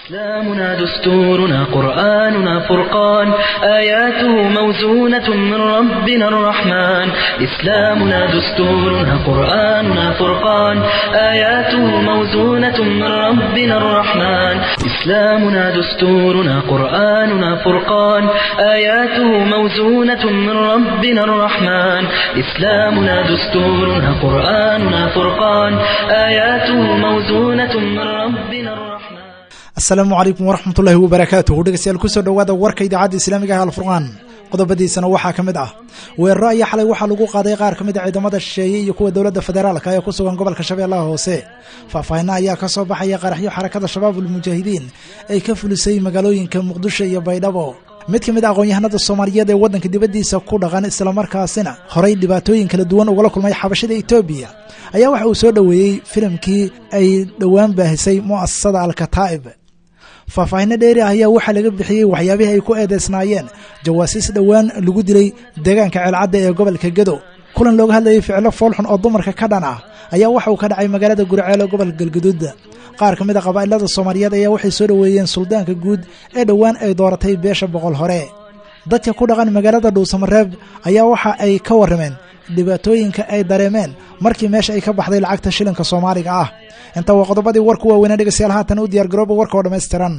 إسلامنا دستورنا قرآننا فرقان آياته موزونة من ربنا الرحمن إسلامنا دستورنا قرآننا فرقان آياته موزونة من ربنا الرحمن إسلامنا دستورنا قرآننا فرقان آياته موزونة من ربنا الرحمن إسلامنا دستورنا قرآننا فرقان آياته موزونة من ربنا الرحمن asalaamu calaykum waraxmatullaahi wabarakaatuhu dhegeystayaal kusoo dhowaada warka idaacadda islaamiga ah alfurqaan qodobadiisana waxaa ka mid ah weeraro ayaa xalay waxaa lagu qaaday qaar ka mid a ciidamada shisheeye iyo kuwa dowladda federaalka ee ku sugan gobolka shabeellaha hoose faahfaahinna ayaa ka soo baxaya qaraxyo xarakada shabaabulmujaahidiin ay ka fulisay magaalooyinka muqdisho iyo baydhabo mid ka mid a aqoon-yahanada soomaaliyeed ee waddanka dibaddiisa ku dhaqan islamarkaasina horay dhibaatooyin kala duwan ugala kulmay xabashada etoobiya ayaa waxa uu soo dhoweeyey filimkii ay dhowaan baahisay mu'asasada alkataa'ib faahfaahinno dheeri ah ayaa waxaa laga bixiyey waxyaabihii ay ku eedeysnaayeen jawaasiis dhowaan lagu dilay deegaanka ceelcadda ee gobolka gedo kulan looga hadlayay ficilo foolxun oo dumarka ka dhan ah ayaa waxa uu ka dhacay magaalada guriceel ee gobolka galgaduud qaar ka mid a qabaa'ilada soomaaliyeed ayaa waxay soo dhoweeyeen suldaanka guud ee dhowaan ay dooratay beesha boqol hore dadka ku dhaqan magaalada dhuusamareeb ayaa waxa ay ka warrameen dhibaatooyinka ay dareemeen markii meesha ay ka baxday lacagta shilinka soomaaliga ah inta waa qodobadii warku waaweynaa dhegeystayaal haatan u diyaargarooba warka oo dhammaystiran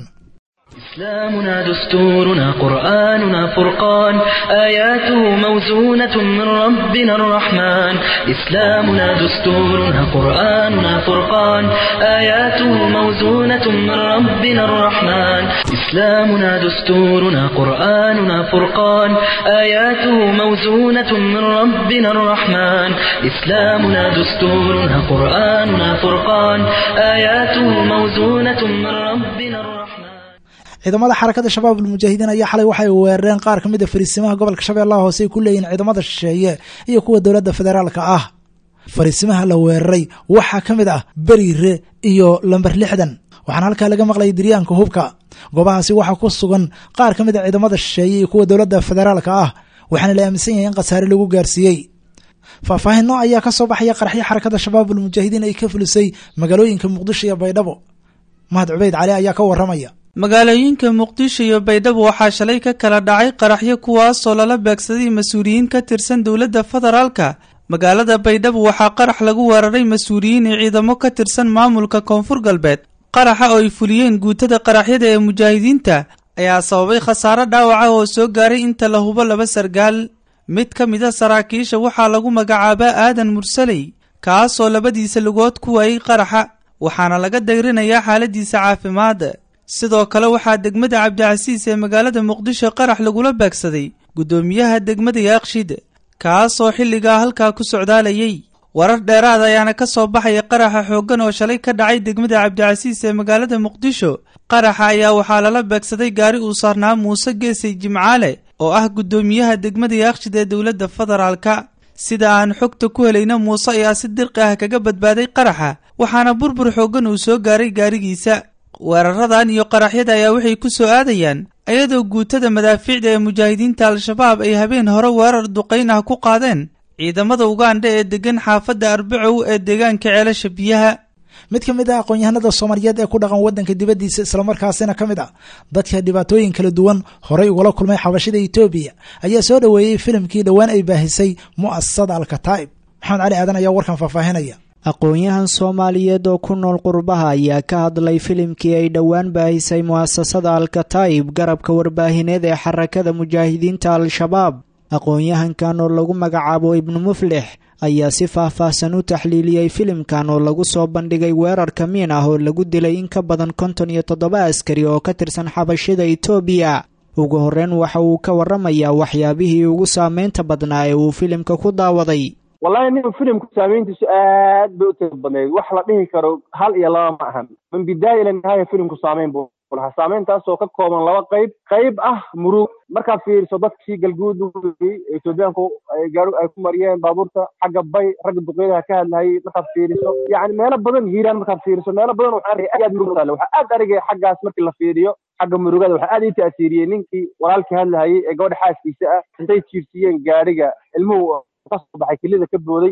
إسلامنا دستورنا قرآننا فرقان آياته موزونة من ربنا الرحمن إسلامنا دستورنا قرآننا فرقان آياته موزونة من ربنا الرحمن إسلامنا دستورنا قرآننا فرقان آياته موزونة من ربنا الرحمن إسلامنا دستورنا قرآننا فرقان آياته موزونة من ربنا الرحمن ciidamada xarakada shabaab almujaahidiin ayaa xalay waxay weerareen qaar ka mid a fariisimaha gobolka shabeellaha hoose ay ku leeyihin ciidamada shisheeye iyo kuwa dowladda federaalka ah fariisimaha la weeraray waxaa ka mid ah beriire iyo lamber lixdan waxaana halkaa laga maqlayay diryaanka hubka goobahaasi waxaa ku sugan qaar ka mid a ciidamada shisheeye iyo kuwa dowladda federaalka ah waxaana la aaminsan yahay in khasaare lagu gaarsiiyey faahfaahinno ayaa ka soo baxaya qaraxyo xarakada shabaab almujaahidiin ay ka fulisay magaalooyinka muqdisho iyo baydhabo mahad cubeyd cali ayaa ka waramaya magaalooyinka muqdisho iyo baydhabo waxaa shalay ka kala dhacay qaraxyo kuwaasoo lala beegsaday mas-uuliyiin ka tirsan dowladda federaalka magaalada baydhabo waxaa qarax lagu weeraray mas-uuliyiin iyo ciidamo ka tirsan maamulka koonfur galbeed qaraxa oo ay fuliyeen guutada qaraxyada ee mujaahidiinta ayaa sababay khasaaro dhaawaca oo soo gaaray inta la hubo laba sargaal mid ka mid a saraakiisha waxaa lagu magacaabaa aadan mursaley kaasoo labadiisa lugood ku waayey qaraxa waxaana laga dayrinayaa xaaladiisa caafimaad sidoo kale waxaa degmada cabdicasiis ee magaalada muqdisho qarax lagula beegsaday guddoomiyaha degmada yaaqshid kaasoo xilligaa halkaa ku socdaalayay warar dheeraad ayaana ka soo baxaya qaraxa xooggan oo shalay ka dhacay degmada cabdicasiis ee magaalada muqdisho qaraxa ayaa waxaa lala beegsaday gaari uu saarnaa muuse geesay jimcaale oo ah guddoomiyaha degmada yaaqshid ee dowladda federaalka sida aan xogta ku helayna muuse ayaa si dirqi ah kaga badbaaday qaraxa waxaana burbur xooggan uu soo gaaray gaarigiisa weeraradan iyo qaraxyada ayaa waxay ku soo aadayaan iyadoo guutada madaafiicda ee mujaahidiinta al-shabaab ay habeen hore weerar duqayn ah ku qaadeen ciidamada ugandha ee degan xaafadda arbacow ee deegaanka ceelasha biyaha mid ka mid ah aqoon-yahanada soomaaliyeed ee ku dhaqan waddanka dibaddiisa islamarkaasina ka mid ah dadka dhibaatooyin kala duwan horay ugala kulmay xabashada etoobiya ayaa soo dhoweeyey filimkii dhowaan ay baahisay mu'asasada alkataa'ib maxamed cali aadan ayaa warkan faahfaahinaya aqoon-yahan soomaaliyeed oo ku nool qurbaha ayaa ka hadlay filimkii ay dhowaan baahisay mu'asasada alkataa'ib garabka warbaahineed ee xarakada mujaahidiinta al-shabaab aqoon-yahankan oo lagu magacaabo ibnu muflix ayaa si faahfaahsan u taxliiliyey filimkan oo lagu soo bandhigay weerar kamiin ah oo lagu dilay in ka badan konton iyo toddoba askari oo ka tirsan xabashada etoobiya ugu horreyn waxa uu ka warramayaa waxyaabihii ugu saameynta badnaa ee uu filimka ku daawaday wallahi nin filimku saamayntiisu aad bay u tira badnayd wax la dhihi karo hal iyo laba ma ahan min bidaaya ila nihaaya filimku saamayn buu lahaa saamayntaasoo ka kooban laba qayb qayb ah murug markaad fiiriso dadkii galguud etoobiyaanku gaari ay ku mariyeen baabuurta xagga bay ragga duqeydaha ka hadlayay markaad fiiriso yacni meelo badan hiiraan markaad fiiriso meelo badan waxaa aad aad murug taale waxaa aad arigaya xaggaas markii la fiiriyo xagga murugada waxaa aad ii ta'siiriyey ninkii walaalkii hadlahayay ee gabadha xaaskiisa ah intay jiirsiiyeen gaadhiga ilmuhu kasoo baxay kelida ka booday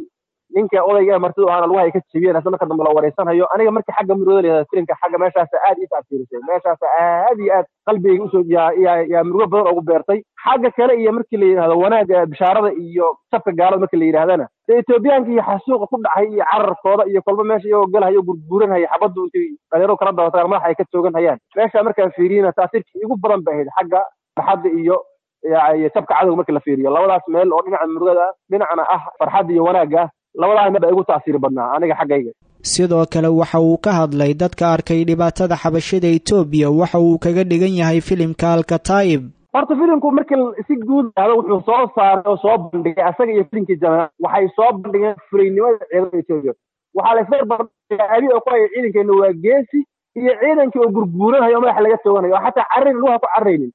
ninka odayga martida aana lagu haya ka jebiyeen asla marka dambe la wareysanayo aniga markii xagga murugada la yihahda filimka xagga meeshaas aad ii taafiirisay meeshaas aad iyo aad qalbigayga usoo yaa yaa yaa murugo badan ugu beertay xagga kale iyo markii la yidhahdo wanaagga bishaarada iyo sabka gaalada markii la yidhahdana dee etoobiyaanka iyo xasuuqa ku dhacay iyo cararkooda iyo kolba meesha iyagoo galahayo gurguuranhaya xabaddu intay dhalinyaro kala dabatagaan madaxa ay ka toogan hayaan meesha markaan fiiriyana taasiirkii igu badan bay ahayd xagga farxadda iyo iyo sabka cadowga markii la fiiriyo labadaas meel oo dhinaca murugada dhinacna ah farxadda iyo wanaagga labadaas meel baa igu taasiir badnaa aniga xaggayga sidoo kale waxa uu ka hadlay dadka arkay dhibaatada xabashida etoobiya waxa uu kaga dhigan yahay filimka alkataa'ib horta filimku markii si guud ahda wuxuu soo saaray oo soo bandhigay asaga iyo filimkii jamaa waxay soo bandhigeen fulaynimada ciidamada etoobiya waxaa la isla barbardhigay abi oo ku haya ciidankeena waa geesi iyo ciidankii oo gurguuranayo oo madaxa laga tooganayo oo xataa carrin luha ku carraynin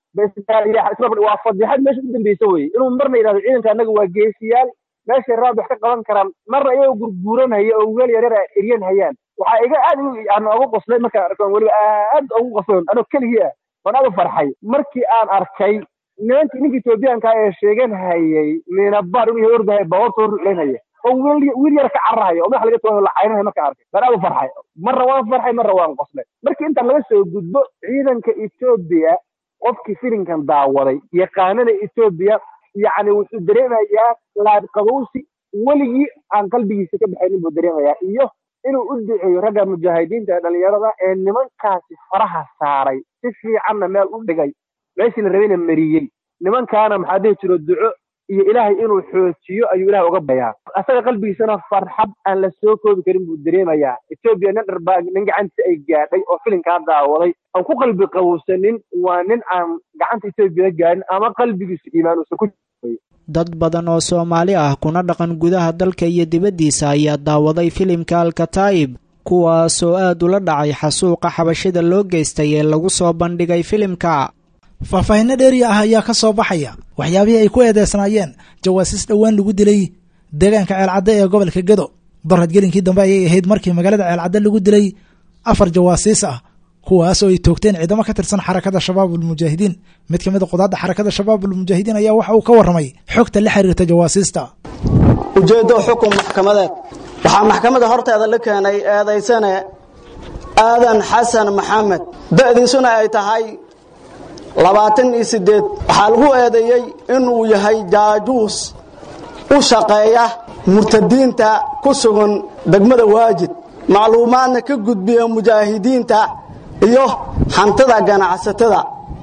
waa fadixad meesha u dambeysa weye inuu marna yidhahdo ciidanka annaga waa geesiyaal meeshay raad wax ka qaban karaan marna iyagoo gurguuranhaya oo weel yaryar a eryan hayaan waxaa iga aad aan ugu qoslay markaan arko weliba aad ugu qosloon anoo keligii ah waan aad u farxay markii aan arkay nimankii ninka etoobiyaanka ee sheegan hayay minabar inuu yahay ordahay baawarta hor ruclaynhaya oo wiil wiil yar ka carrahaya oo madax laga toogayo la caynanayo markaan arkay waan aad u farxay marna waan farxay marna waan qoslay markii intaan laga soo gudbo ciidanka etoobiya qofkii filimkan daawaday yaqaanada etoobiya yacni wuxuu dareemayaa laadqabowsi weligii aan qalbigiisa ka baxaynin buu dareemayaa iyo inuu u duceeyo ragga mujaahidiinta dhalinyarada ee nimankaasi faraha saaray si fiicanna meel u dhigay meeshii la rabayna mariyey nimankaana maxaa dhihi jiro duco iyo ilaahay inuu xoojiyo ayuu ilahay uga bayaa asaga qalbigiisana farxad aan la soo koobi karin buu dareemayaa etoobiya nin dharbaa nin gacantiisa ay gaadhay oo filimkaa daawaday aan ku qalbi qabowsanin waa nin aan gacanta etoobiya gaadhin ama qalbigiisu iimaan uusan ku dad badan oo soomaali ah kuna dhaqan gudaha dalka iyo dibaddiisa ayaa daawaday filimka alkataa'ib kuwaasoo aad ula dhacay xasuuqa xabashida loo geystay ee lagu soo bandhigay filimka faahfaahinno dheeriya ah ayaa ka soo baxaya waxyaabihii ay ku eedeysnaayeen jawaasiis dhowaan lagu dilay deegaanka ceelcadde ee gobolka gedo barradgelinkii dambe ayay ahayd markii magaalada ceelcadde lagu dilay afar jawaasiis ah kuwaas oo ay toogteen ciidamo ka tirsan xarakada shabaabulmujaahidiin mid ka mid a qudaadda xarakada shabaabulmujaahidiin ayaa waxa uu ka warramay xogta la xiriirta jawaasiista ujeeddo xukun maxkamadeed waxaa maxkamadda horteeda la keenay eedaysane aadan xasan maxamed da'diisuna ay tahay labaatan iyo siddeed waxaa lagu eedeeyey inuu yahay jaajuus u shaqeeya murtadiinta ku sugan degmada waajid macluumaadna ka gudbiya mujaahidiinta iyo hantida ganacsatada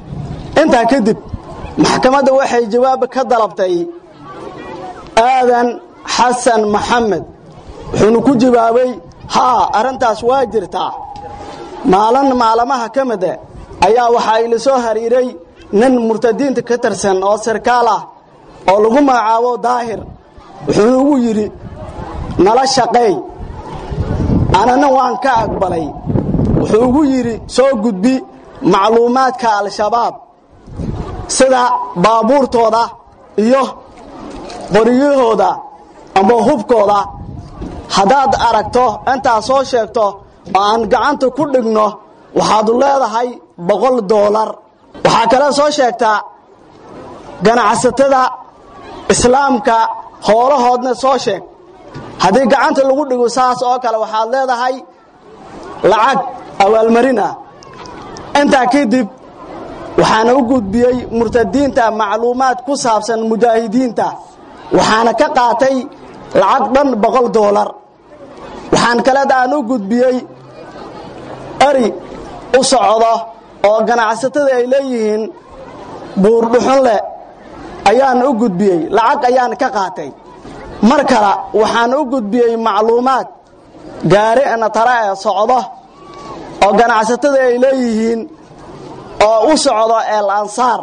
intaa kadib maxkamadda waxay jawaab ka dalabtay aadan xasan maxamed wuxuuna ku jawaabay haa arrintaas waa jirtaa maalin maalamaha ka mida ayaa waxaa ila soo hariiray nin murtadiinta ka tirsan oo sarkaal ah oo lagu magacaabo daahir wuxuuna ugu yidhi nala shaqeey anana waan ka aqbalay wuxuu ugu yidhi soo gudbi macluumaadka al-shabaab sida baabuurtooda iyo qoryahooda amba hubkooda haddaad aragto intaad soo sheegto oo aan gacanta ku dhigno waxaadu leedahay boqol doolar waxaa kale soo sheegtaa ganacsatada islaamka hoolahoodna soo sheeg haddii gacanta lagu dhigo saas oo kale waxaad leedahay lacag awaalmarina intaa kadib waxaana u gudbiyey murtadiinta macluumaad ku saabsan mujaahidiinta waxaana ka qaatay lacag dhan boqol doolar waxaan kaleed aan u gudbiyey eri u socdo oo ganacsatada ay leeyihiin buurdhuxun leh ayaan u gudbiyey lacag ayaan ka qaatay mar kale waxaan u gudbiyey macluumaad gaari natara ee socdo oo ganacsatada ay leeyihiin oo u socdo eel ansaar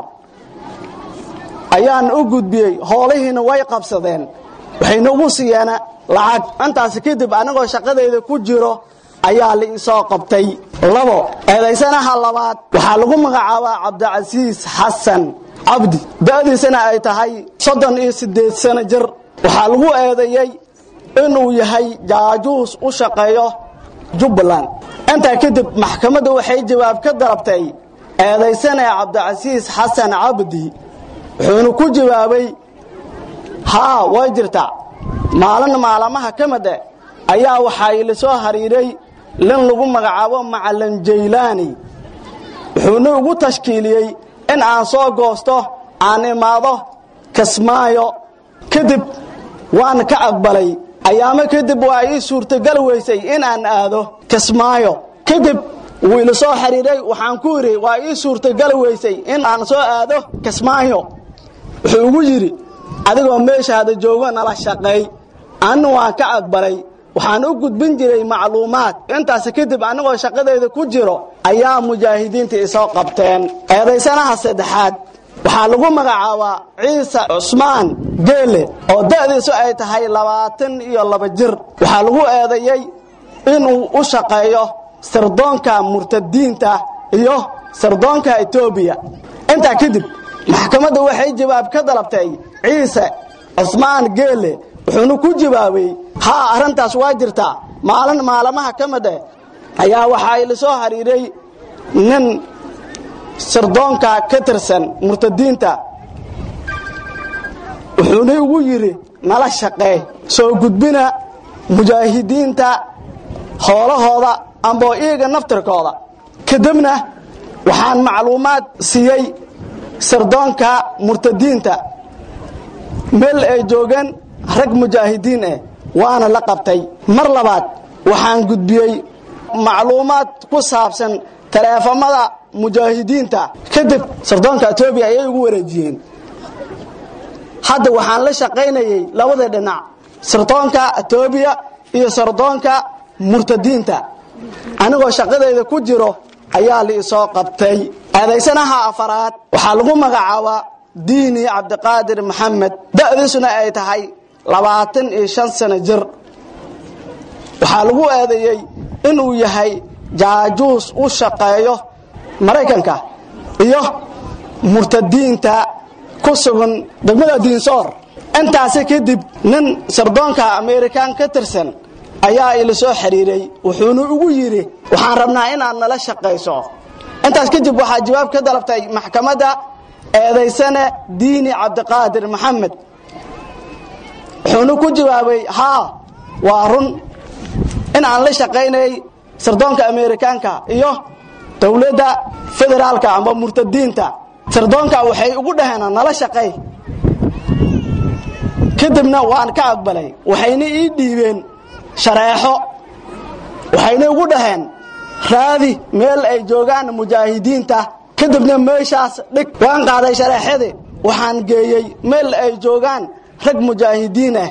ayaan u gudbiyey hoolihiina way qabsadeen waxayna ugu siiyeen lacag intaas kadib anigoo shaqadayda ku jiro ayaa la isoo qabtay labo eedaysanaha labaad waxaa lagu magacaabaa cabdicasiis xasan cabdi da'diisana ay tahay soddon iyo siddeed sano jir waxaa lagu eedeeyey inuu yahay jaajuus u shaqeeyo jubbaland intaa kadib maxkamadda waxay jawaab ka dalabtay eedaysanee cabdicasiis xasan cabdi wuxuuna ku jawaabay haa way jirtaa maalin maalamaha ka mid eh ayaa waxaa ila soo hariiray lin lagu magacaabo macalin jaylaani wuxuuna ugu tashkiiliyey in aan soo goosto aan imaado kismaayo kadib waan ka aqbalay ayaamo kadib waa ii suurtagal weysay in aan aado kismaayo kadib wuu ila soo xiriiray waxaan ku idhi waa ii suurtagal weysay in aan soo aado kismaayo wuxuu ugu yidhi adigoo meeshaada joogo nala shaqeey anna waan ka aqbalay waxaan u gudbin jiray macluumaad intaas kadib annagoo shaqadayda ku jiro ayaa mujaahidiinta isoo qabteen eedaysanaha saddexaad waxaa lagu magacaabaa ciise cusmaan geele oo da'diisu ay tahay labaatan iyo laba jir waxaa lagu eedeeyey inuu u shaqeeyo sirdoonka murtadiinta iyo sirdoonka etoobiya intaa kadib maxkamadda waxay jawaab ka dalabtay ciise cusmaan geele wuxuuna ku jawaabay haa arrintaas waa jirtaa maalin maalamaha ka mid eh ayaa waxaa ila soo hariiray nin sirdoonka ka tirsan murtadiinta wuxuuna ugu yidhi nala shaqee soo gudbina mujaahidiinta hoolahooda amboo iyaga naftirkooda kadibna waxaan macluumaad siiyey sirdoonka murtadiinta meel ay joogeen rag mujaahidiin ah waana la qabtay mar labaad waxaan gudbiyey macluumaad ku saabsan taleefamada mujaahidiinta kadib sirdoonka etoobiya ayay ugu wareejiyeen hadda waxaan la shaqaynayey labada dhinac sirdoonka etoobiya iyo sirdoonka murtadiinta anigoo shaqadayda ku jiro ayaa la isoo qabtay eedaysanaha afaraad waxaa lagu magacaabaa diini cabdiqaadir maxamed da'diisuna ay tahay labaatan iyo shan sano jir waxaa lagu eedeeyey inuu yahay jaajuus u shaqeeyo maraykanka iyo murtadiinta ku sugan degmada diinsoor intaasi kadib nin sirdoonka amerikaan ka tirsan ayaa ila soo xiriiray wuxuuna ugu yidhi waxaan rabnaa inaad nala shaqayso intaas kadib waxaa jawaab ka dalabtay maxkamadda eedaysane diini cabdiqaadir maxamed wuxuuna ku jawaabay haa waa run in aan la shaqaynayay sirdoonka amerikaanka iyo dowladda federaalka amba murtadiinta sirdoonka waxay ugu dhaheen nala shaqay kadibna waan ka aqbalay waxayna ii dhiibeen shareexo waxayna ugu dhaheen raadi meel ay joogaan mujaahidiinta kadibna meeshaas dhig waan qaaday shareexadii waxaan geeyey meel ay joogaan rag mujaahidiin ah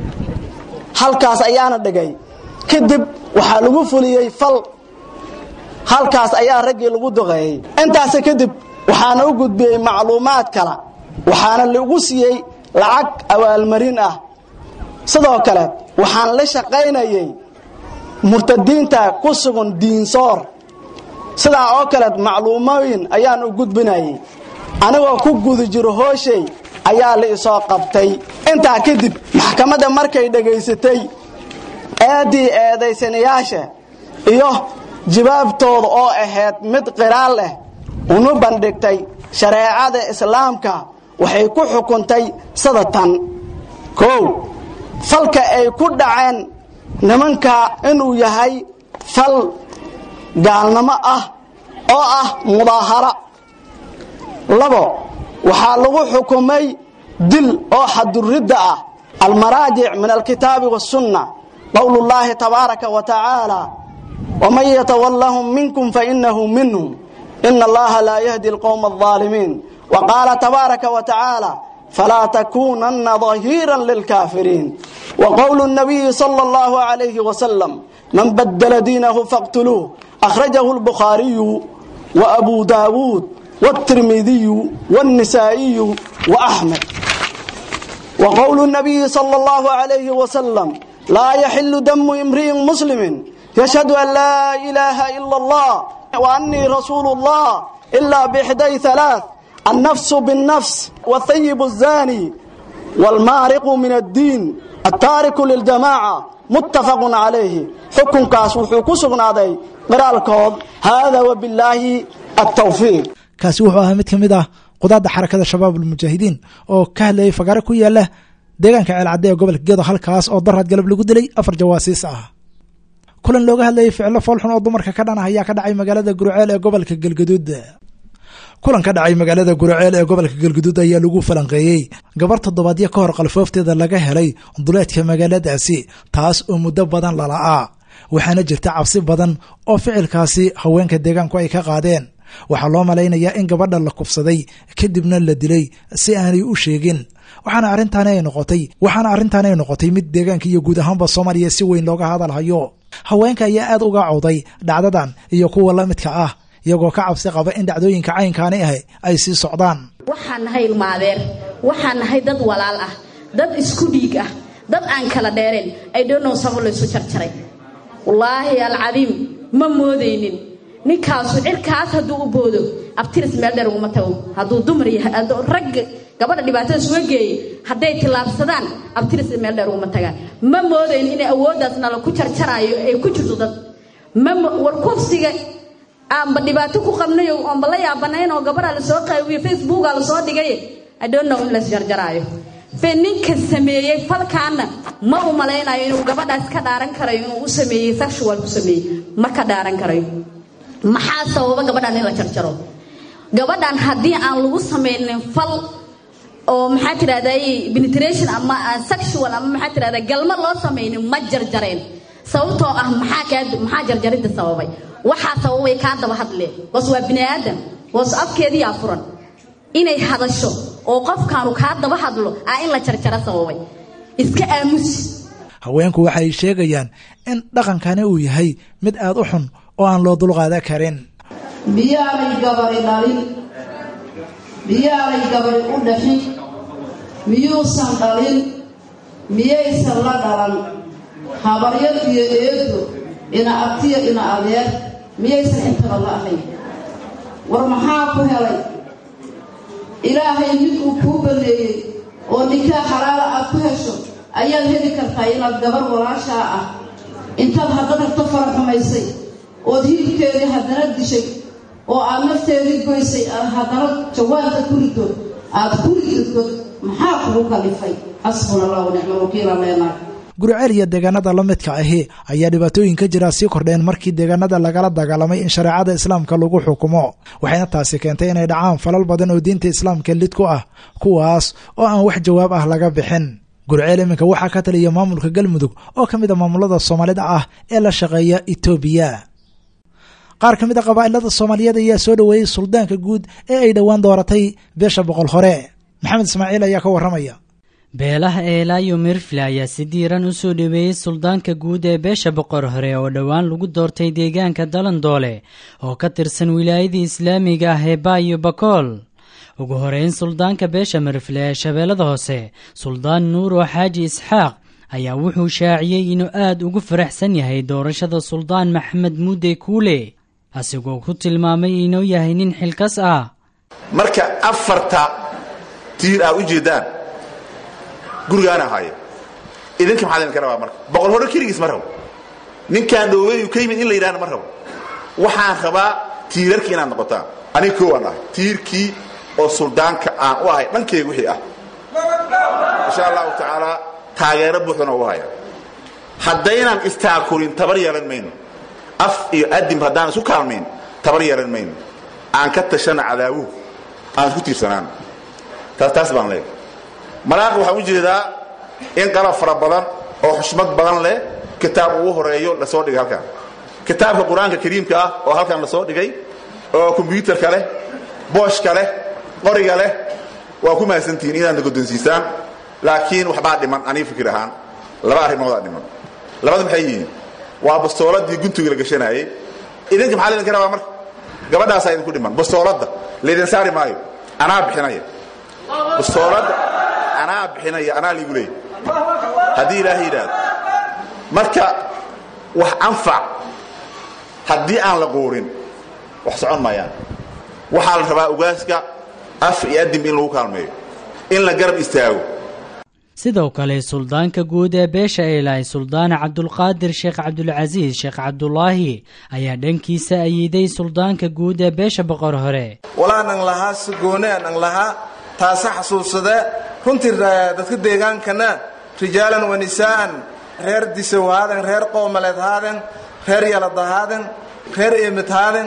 halkaas ayaana dhigay kadib waxaa lagu fuliyey fal halkaas ayaa raggii lagu duqeeyey intaas kadib waxaana u gudbiyey macluumaad kale waxaana lagu siiyey lacag abaalmarin ah sidoo kale waxaan la shaqaynayey murtadiinta ku sugan diinsoor sidaa oo kale macluumooyin ayaan u gudbinayey anigoo ku guda jiro hooshay ayaa la isoo qabtay intaa kadib maxkamadda markay dhegaysatay eeddii eedaysanayaasha iyo jawaabtooda oo ahayd mid qiraal leh una bandhigtay shareecada islaamka waxay ku xukuntay sida tan kow falka ay ku dhaceen nimanka inuu yahay fal gaalnimo ah oo ah mudaahara labo waxaa lagu xukumay dil oo xaduridda ah almaraajic min alkitaabi waاsunna qowl اllahi tabaaraka wa tacaala wman yatawallahum minkum fainahu minhum ina allaha laa yahdi اlqowma الظaalimiin وqaala tabaaraka wa tacaala falaa takunana ظahiira lilkaafiriin وqowlu الnabiyi salى اllahu عalayhi wasalam man badla diinahu faqtuluuh akhrajahu اlbukhaariyu وabu daawuud والترمذي والنسائي وأحمد وقول النبي صلى الله عليه وسلم لا يحل دم امرئ مسلم يشهد أن لا إله إلا الله وأني رسول الله إلا بإحدى ثلاث النفس بالنفس والثيب الزاني والمارق من الدين التارك للجماعة متفق عليه حكم كاس وحكم هذا قرالكود هذا وبالله التوفيق kaasi wuxuu ahaa mid ka mid ah qudaadda xarakada shabaab almujaahidiin oo ka hadlayay fagaaro ku yaala deegaanka ceelcadde ee gobolka gedo halkaas oo daraad galab lagu dilay afar jawaasiis ah kulan looga hadlayay ficilo foolxun oo dumarka ka dhan ah ayaa ka dhacay magaalada gurceel ee gobolka galgaduud kulan ka dhacay magaalada gurceel ee gobolka galguduud ayaa lagu falanqeeyey gabar toddobaadyo ka hor qalfoofteeda laga helay duleedka magaaladaasi taas oo muddo badan lala'aa waxaana jirta cabsi badan oo ficilkaasi haweenka deegaanku ay ka qaadeen waxaa loo malaynayaa in gabadha la kufsaday kadibna la dilay si aanay u sheegin waxaana arrintaani ay noqotay waxaana arrintaani ay noqotay mid deegaanka iyo guud ahaanba soomaaliya si weyn looga hadalhayo haweenka ayaa aad uga cawday dhacdadan iyo kuwa la midka ah iyagoo ka cabsi qaba in dhacdooyinka caynkaani ah ay sii socdaan waxaan nahay ilmaadeer waxaan nahay dad walaal ah dad isku dhiig ah dad aan kala dheereen ay dhonow sabo laysu jarjaray wallaahi alcadiim ma moodaynin ninkaasu cirkaas hadduu u boodo abtiris meel dheer uguma tago hadduu dumar yahay rag gabadha dhibaatada suga geeyey hadday tillaabsadaan abtiris meel dheer uguma tagaan ma moodayn inay awooddaasna la ku jarjaraayo ay ku jirto dad war kufsiga aanba dhibaato ku qabnayo oonba la yaabanayn oo gabadha lasoo qaawiyo facebooka lasoo dhigay idonnow in las jarjaraayo fe ninka sameeyey falkaana ma u malaynayo inuu gabadhaas ka dhaaran karayo inuu u sameeyey sexual ku sameeyey ma ka dhaaran karayo maxaa sababa gabadhan in la jarjaro gabadhan haddii aan lagu samaynin fal oo maxaa tirahday penetration ama sexual ama maxaa tirahda galma loo samaynin ma jarjareen sababtoo ah maxaa kaa maxaa jarjaridda sababay waxaa sababay kaa daba hadlee hoos waa bini aadam hoos afkeediyaa furan inay hadasho oo qofkaanu kaa daba hadlo aa in la jarjaro sababay iska aamusi haweenku waxay sheegayaan in dhaqankani uu yahay mid aad u xun oo aan loo dulqaadan karin miyaanay gabari dhalin miyaanay gabari u dhaxin miyuusan dhalin miyaysan la dhalan habaryar iyo eedo ina abtiya ina adeer miyaysan intaba la ahayn war maxaa ku helay ilaahay mid uu kuu banneeyey oo nikaa xalaala aad ku hesho ayaad heli kartaa inaad gabar walaashaa ah intaad haddana ta fara xumaysay ood hilibkeedii haddana dishay oo aad nafteedii goysay aad haddana jawaanka ku rido aad ku riddo maxaa kugu kalifay xasbuna allah wanicma wakiila leenaag guriceel iyo deegaanada la midka ahi ayaa dhibaatooyin ka jira sii kordheen markii deegaanada lagala dagaalamay in shareecada islaamka lagu xukumo waxayna taasi keentay inay dhacaan falal badan oo diinta islaamka lid ku ah kuwaas oo aan wax jawaab ah laga bixin guriceel iminka waxaa ka taliya maamulka galmudug oo ka mid a maamulada soomaalida ah ee la shaqeeya etoobiya qaar ka mid a qabaa'ilada soomaaliyeed ayaa soo dhoweeyey suldaanka guud ee ay dhowaan dooratay beesha boqol hore maxamed ismaaciil ayaa ka warramaya beelaha eelaayo mirfle ayaa si diiran u soo dhoweeyey suldaanka guud ee beesha boqor hore oo dhowaan lagu doortay deegaanka dalandoole oo ka tirsan wilaayadii islaamiga ah ee baayo bakool ugu horeyn suldaanka beesha mirfle ee shabeellada hoose suldaan nuur oo xaaji isxaaq ayaa wuxuu shaaciyey inuu aad ugu faraxsan yahay doorashada suldaan maxamed muudey kuule asigoo ku tilmaamay inuu yahay nin xilkas ah marka afarta tiir aa u jeedaan gurigaana haya idinka maxaa idinka rabaa marka boqol hore keligiis ma rabo ninkaan dhooweyu ka yimid in la yidhahna ma rabo waxaan rabaa tiirarkii inaad noqotaan aniga koowaan ahay tiirkii oo suldaanka aan u ahay dhankeyga wixii ah insha allahu tacaala taageero buuxdana u haya haddaynaan istaakurin tabar yeelan mayno af iyo adim haddaan isu kaalmayn tabar yeelan mayno aan ka tashana cadaawuhu aan isku tiirsanaano taas taas baan leeyahay malaaq waxaan u jeedaa in qalab fara badan oo xushmad badan leh kitaab ugu horeeyo lasoo dhigay halkan kitaabka qur-aanka kariimka ah oo halkan lasoo dhigay oo kombyuutarka leh booshka leh qoriga leh waa ku mahadsantihiin inaad nagodonsiisaan laakiin waxbaa dhiman aniga fikir ahaan laba arrimoodaa dhiman labada maxay yihiin waa bastooladii guntiga la gashanaayey idinka maxaa laydinka rabaa marka gabadhaasaa idinku dhiman bastooladda laydin saari maayo anaa bixinaya bastooladda anaa bixinaya anaa liigu leeyay haddii ilaahay yidhaahdo marka wax anfac haddii aan la quurin wax socon maayaan waxaa la rabaa ugaaska af iyo adim in lagu kaalmeeyo in la garab istaago sidoo kale suldaanka guud ee beesha eelaay suldaan cabdulqaadir sheekh cabdulcasiis sheekh cabdulaahi ayaa dhankiisa ayiiday suldaanka guud ee beesha boqor hore walaanan lahaa sigoonaan an lahaa taase xasuusade runtii dadka deegaankana rijaalan wa nisaa'an reer disow haaden reer qoomaleed haaden reer yalada haaden reer eemid haaden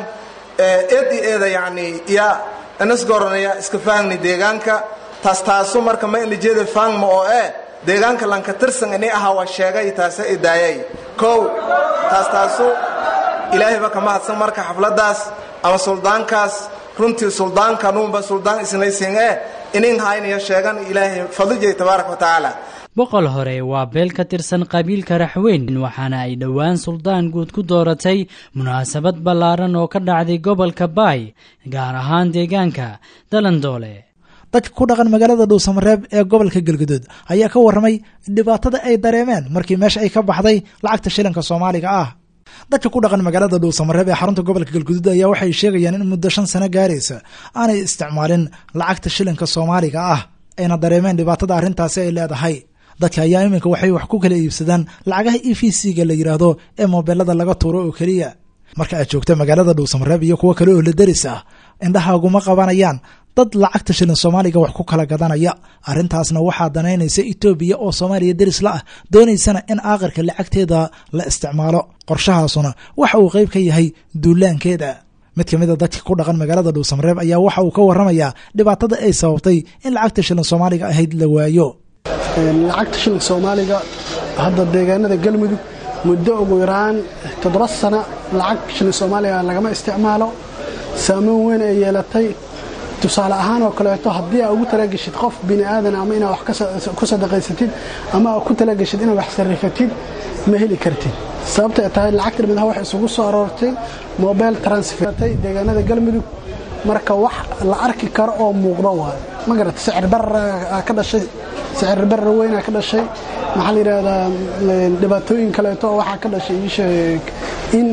eed i eeda yacni ya inasgoranaya iska faangni deegaanka taas taasu marka ma inijeeda faangma oo eh deegaanka lanka tirsan ini ahaa waa sheegay taase idaayay kow taas taasu ilaahayba ka mahadsan marka xafladdaas ama suldaankaas runtii suldaanka nuunba suldaan isnaysin eh inin haynaya sheegan ilaahay fadlijay tabaaraka wa tacaala boqol hore waa beel ka tirsan qabiilka raxweyn waxaana ay dhowaan suldaan guud ku dooratay munaasabad ballaaran oo ka dhacday gobolka baay gaar ahaan deegaanka dalandoole dadka ku dhaqan magaalada dhuusamareeb ee gobolka galguduud ayaa ka warramay dhibaatada ay dareemeen markii meesha ay ka baxday lacagta shilinka soomaaliga ah dadka ku dhaqan magaalada dhuusamareeb ee xarunta gobolka galguduud ayaa waxay sheegayaan in muddo shan sano gaaraysa aanay isticmaalin lacagta shilinka soomaaliga ah ayna dareemeen dhibaatada arrintaasi ay leedahay dadka ayaa iminka waxay wax ku kala iibsadaan lacagaha e v c-ga la yidhaahdo ee moobeelada laga tuuro oo keliya marka aad joogta magaalada dhuusamareeb iyo kuwo kale oo la deris ah indhahaaguma qabanayaan dad lacagta shilin soomaaliga wax ku kala gadanaya arrintaasna waxaa danaynaysa etoobiya oo soomaaliya deris la ah doonaysana in aaqirka lacagteeda la isticmaalo qorshahaasuna waxa uu qayb ka yahay duulaankeeda mid ka mid a dadka ku dhaqan magaalada dhuusamareeb ayaa waxa uu ka warramayaa dhibaatada ay sababtay in lacagta shilin soomaaliga ahayd la waayo lacagta shilinka soomaaliga hadda deegaanada galmudug muddo ugu yaraan toddoba sano lacag shilin soomaaliga lagama isticmaalo saameyn weyn ay yeelatay tusaale ahaan oo kaleeto haddii aa ugu talageshid qof bini aadan ama inaa wax ku sadaqaysatid ama aa ku talageshid inaad wax sarrifatid ma heli kartid sababta ay tahay lacagta midha wax isugu soo aroortay mobile transfertay deegaanada galmudug marka wax la arki karo oo muuqdo waayo ma garata sicir barra ka dhashay sicir barra weynaa ka dhashay maxaa la yidhaahdaa dhibaatooyin kaleeto oo waxaa ka dhashay iisheeg in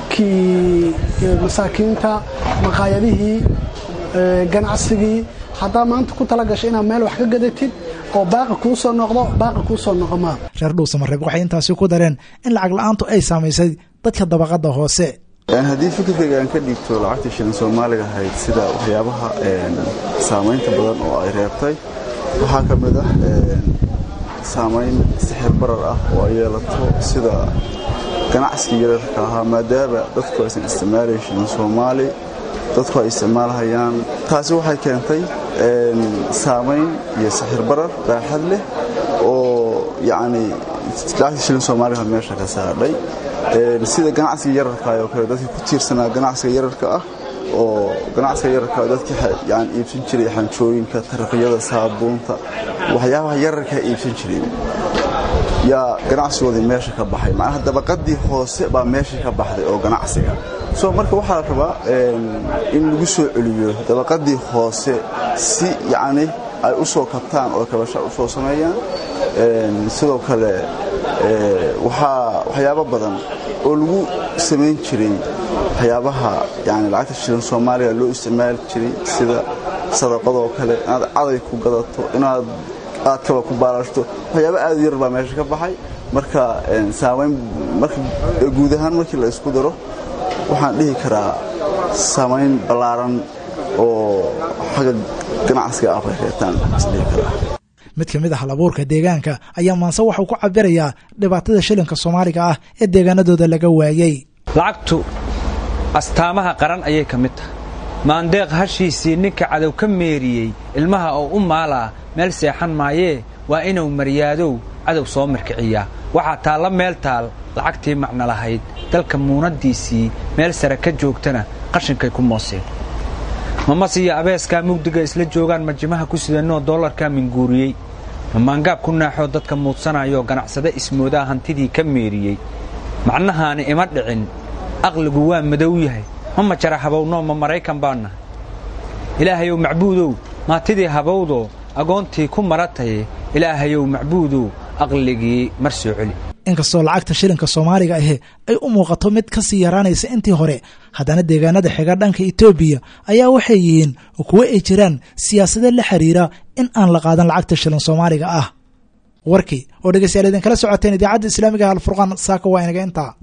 dadkii masaakiinta maqaayadihii ganacsigii haddaa maanta ku tala gashay inaad meel wax ka gadatid oo baaqi kuu soo noqdo baaqi kuu soo noqo maa reer dhuusamareeb waxay intaasi ku dareen in lacag la-aantu ay saamaysay dadka dabaqadda hoose haddii fikirkayga aan ka dhiibto lacagtii shilin soomaaliga ahayd sida waxyaabaha saamaynta badan oo ay reebtay waxaa ka mid ah saamayn sixir barar ah oo ay yeelato sida ganacsiga yararka ahaa maadaama dadku aysan isticmaalayn shilin soomaali dadku ay isticmaalhayaan taasi waxay keentay saamayn iyo sixir barar baaxad leh oo yacni lacagtii shilin soomaaliga meesha ka saadhay sida ganacsiga yararka oo kale dadkii ku tiirsanaa ganacsiga yararka ah oo ganacsiga yararka dadkii yani iibsan jiray xanjooyinka taraqiyada saabuunta waxyaabaha yararkaa iibsan jireen yaa ganacsigoodii meesha ka baxay macnaha dabaqadii hoose baa meesha ka baxday oo ganacsiga so marka waxaa la rabaa in lagu soo celiyo dabaqadii hoose si yacni ay u soo kabtaan oo kabasha u soo sameeyaan sidoo kale waxaa waxyaabo badan oo lagu samayn jiray waxyaabaha yani lacagta shilin soomaaliga loo isticmaali jiray sida sadaqadoo kale inaad caday ku gadato inaad aadkaba ku baalaashto waxyaaba aad yar baa meesha ka baxay marka saamayn marka guud ahaan markii la isku daro waxaan dhihi karaa saamayn ballaaran oo xagga ganacsiga ah bay reetaan isdhihi karaa mid ka mid ah halabuurka deegaanka ayaa maanse waxuu ku cabirayaa dhibaatada shilinka soomaaliga ah ee deegaanadooda laga waayey lacagtu astaamaha qaran ayay ka mid tahay maandeeq hashiisii ninka cadow ka meeriyey ilmaha oo u maalaa meel seexan maayee waa inuu maryaadow cadow soo mirkiciyaa waxaa taalla meel taal lacagtii macno lahayd dalka muunaddiisii meel sare ka joogtana qashinkay ku mooseen mamas iyo abeeskaa mugdiga isla joogaan majimaha ku sidanoo dollarkaa minguuriyey mamaangaab ku naaxoo dadka muudsanayoo ganacsade ismoodaa hantidii ka meeriyey macnahaani ima dhicin aqligu waa madow yahay ma majara habownoo ma maraykan baa nahay ilaahayow macbuudow maatidii habowdoo agoontii ku marataye ilaahayow macbuudow aqligii mar soo celi inkastoo lacagta shilinka soomaaliga ahi ay u muuqato mid ka sii yaraanaysa intii hore haddana deegaanada xiga dhanka etoobiya ayaa waxay yihiin kuwo ay jiraan siyaasado la xiriira in aan la qaadan lacagta shilin soomaaliga ah warkii oo dhegeystayaal idinkala socoteen idaacadda islaamiga alfurqaan saaka waa inaga intaa